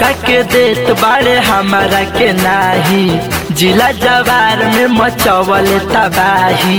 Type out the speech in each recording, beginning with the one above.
सबका के देत बाड़े हमारा के नाही जिला जवार में मचवल तबाही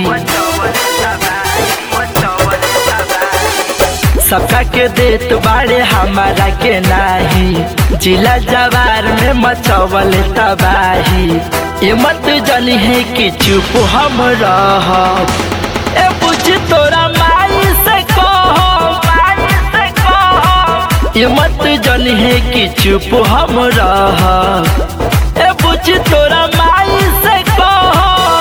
सबका के देत बाड़े हमारा के नाही जिला जवार में मचवल तबाही ये मत जानी है कि चुप हम रह ए पूछ तोरा माई से कहो माई से कहो ये मत जानी है कि चुप हम रह ए पूछ तोरा माई से कहो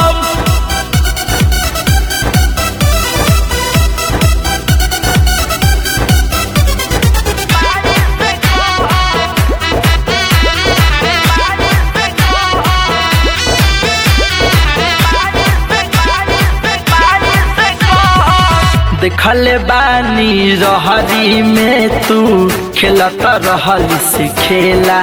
देखले बानी रहरी में तू खेलत रहल से खेला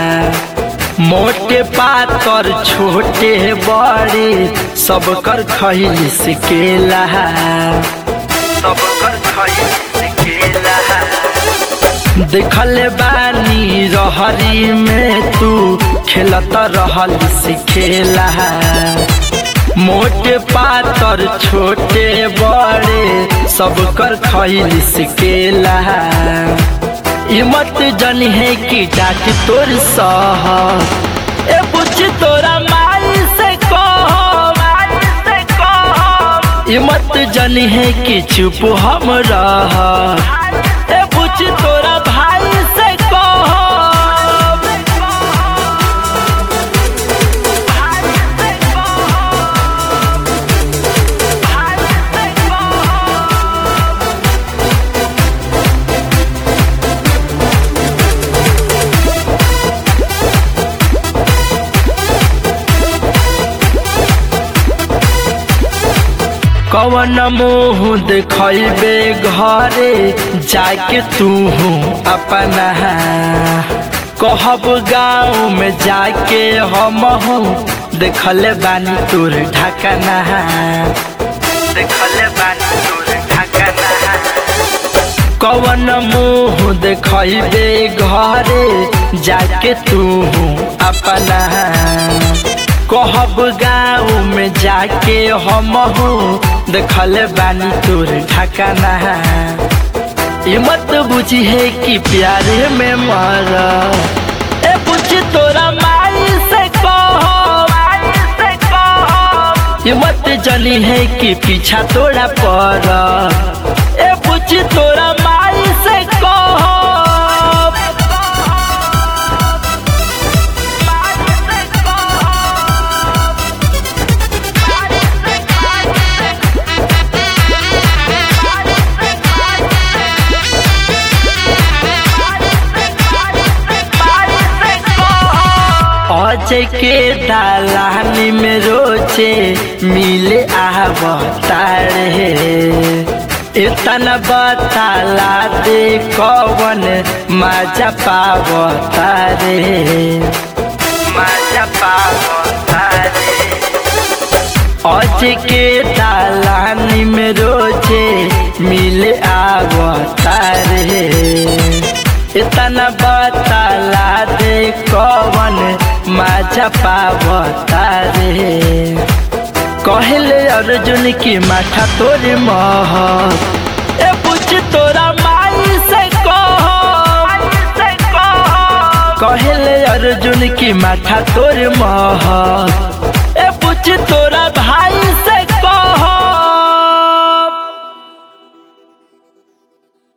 मोटे पातर छोटे बड़े सब कर खैल से केला सब कर खैल से केला देखले बानी रहरी में तू खेलत रहल से खेला मोटे पातर छोटे बड़े सब कर खैल सिकेला ई मत जन है कि डाट तोर सह ए पूछ तोरा माई से कहो माई से कहो ई मत जन है कि चुप हम रह ए पूछ तोरा भाई से कहो कवन मुँह देखबे घरे जाके तू अपना कहब गाँव में जाके हम देखले बानी तोर ढकना देखले बानी तोर ढकना कवन मुँह देखबे घरे जाके तू अपना कहब गाँव में जाके हम देखले बानी तोर ढकना ये मत बुझी है कि प्यारे में मर ए पूछ तोरा माई से कहो माई से कहो ये मत जली है कि पीछा तोरा पर ए पूछ तोरा माई से कहो अजय के दालानी में रोचे मिले आवतार है इतना बताला दे कवन मजा पावतार मजा पावतार अज के दालानी में रोजे मिले आवतार है इतना बताला दे कवन मजा पावतार है कहले अर्जुन की माथा तोरे मह ए पूछ तोरा माई से कहो कहले अर्जुन की माथा तोरे मह ए पूछ तोरा भाई से